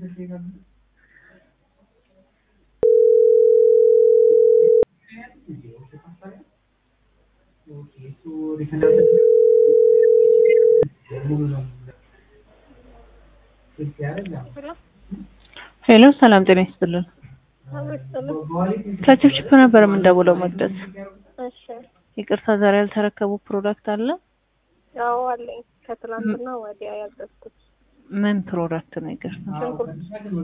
ሄሎ ሰላም ጤና ይስጥልን። ከችፕችፕ ነበር የምንደውለው መቅደስ። እሺ ይቅርታ ዛሬ ያልተረከቡ ፕሮዳክት አለ? ያው አለኝ ከትላንትና ወዲያ ያዘዝኩት ምን ፕሮዳክት ነው? ይቅርታ ሽንኩርት።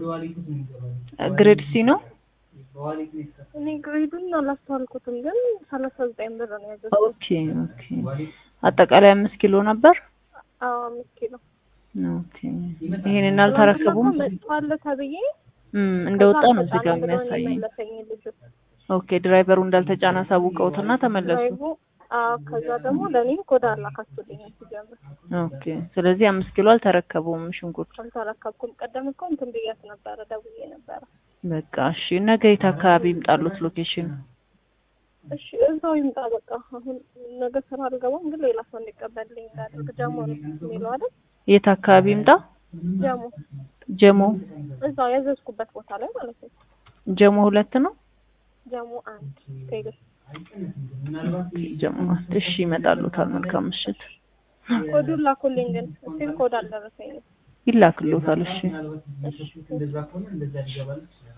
ግሬድ ሲ ነው። እኔ ግሬዱን አላስተዋልኩትም፣ ግን ሰላሳ ዘጠኝ ብር ነው ያዘዝኩት። ኦኬ ኦኬ። አጠቃላይ አምስት ኪሎ ነበር። አዎ አምስት ኪሎ ኦኬ። ይሄንን አልተረከቡም። መጥቷል ተብዬ እም እንደወጣ ነው እዚህ ጋር የሚያሳየኝ። መለሰኝ ልጁ ኦኬ ድራይቨሩ እንዳልተጫነ አሳውቀውትና ተመለሱ። ድራይቡ። አዎ ከዛ ደግሞ ለእኔም ኮዳ አላካችሁልኝ ሲጀምር ኦኬ ስለዚህ አምስት ኪሎ አልተረከቡም ሽንኩርት። አልተረከብኩም። ቀደም እኮ እንትን ብያት ነበረ ደውዬ ነበረ። በቃ እሺ። ነገ የት አካባቢ ይምጣሉት ሎኬሽን? እሺ እዛው ይምጣ በቃ። አሁን ነገ ስራ አልገባም፣ ግን ሌላ ሰው እንዲቀበልልኝ እንዳደርግ ጀሞ ነው የሚለው አይደል? የት አካባቢ ይምጣ? ጀሞ ጀሞ እዛው ያዘዝኩበት ቦታ ላይ ማለት ነው። ጀሞ ሁለት ነው። ጀሞ አንድ ቴሌ ጀሞ አንድ። እሺ ይመጣሉታል። መልካም ምሽት። ኮዱን ላኩልኝ፣ ግን ስቲል ኮድ አልደረሰኝም። ይላክሎታል። እሺ እሺ